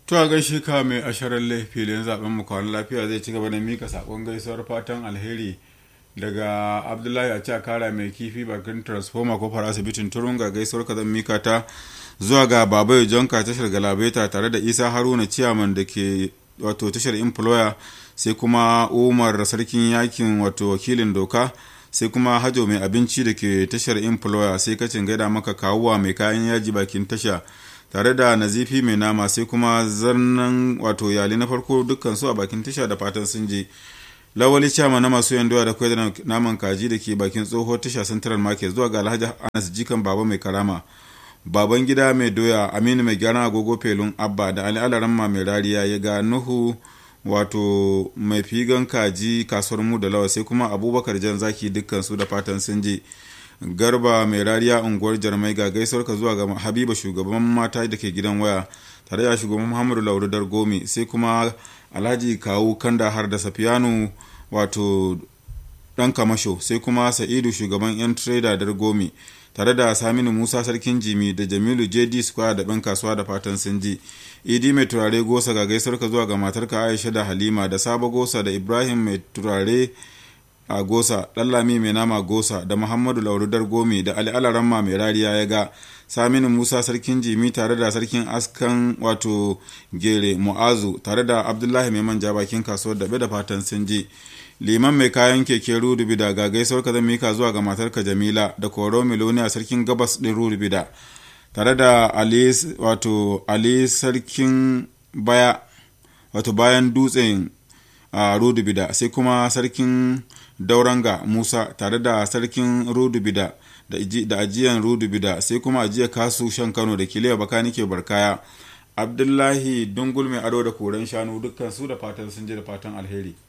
To a gaishe ka mai asharar filin zaben mu kwan lafiya zai ci gaba da mika sakon gaisuwar fatan alheri daga Abdullahi a kara mai kifi bakin transformer kofar asibitin Turunga gaisuwar ka zan mika ta zuwa ga Babayo Jonka tashar Galabaita tare da Isa Haruna Ciyaman da ke wato tashar Employer sai kuma Umar sarkin yakin wato wakilin doka sai kuma Hajo mai abinci da ke tashar Employer sai kacin gaida maka kawuwa mai kayan yaji bakin tasha tare da nazifi mai nama sai kuma zarnan wato yali na farko dukkan su a bakin tasha da fatan sun je lawali chama na masu yan doya da kwai da naman kaji da ke bakin tsoho tasha central market zuwa ga alhaji anas jikan baba mai karama baban gida mai doya aminu mai gyaran agogo felun abba da ali alaramma mai rariya ya ga nuhu wato mai figan kaji kasuwar mu da lawa sai kuma abubakar jan zaki dukkan su da fatan sun je garba mai rariya unguwar jarmai ga gaisuwar ka zuwa ga habiba shugaban mata da ke gidan waya tare da shugaban muhammadu lauru dargomi sai kuma alhaji kawu kanda har da safiyanu wato dan kamasho sai kuma sa'idu shugaban yan trader dargomi tare da saminu musa sarkin jimi da jamilu jd square da ɗan kasuwa da fatan sun ji idi mai turare gosa ga gaisuwar ka zuwa ga matarka aisha da halima da sabo gosa da ibrahim mai turare a gosa ɗallami mai nama gosa da muhammadu laurudar gomi da ali alaramma mai rariya ya ga saminu musa sarkin jimi tare da sarkin askan wato gere mu'azu tare da abdullahi mai manja bakin kasuwar dabe da fatan sun ji liman mai kayan keke rudubida ga gaisuwar ka mika zuwa ga matarka jamila da koro miloniya sarkin gabas ɗin rudubida tare da ali wato ali sarkin baya wato bayan dutsen a rudubida sai kuma sarkin dauranga musa tare da sarkin rudubida da ajiyan rudubida sai kuma ajiya kasu shan kano da kiliya bakani ke barkaya abdullahi dungul mai ado da koren shanu dukkan su da fatan sun je da fatan alheri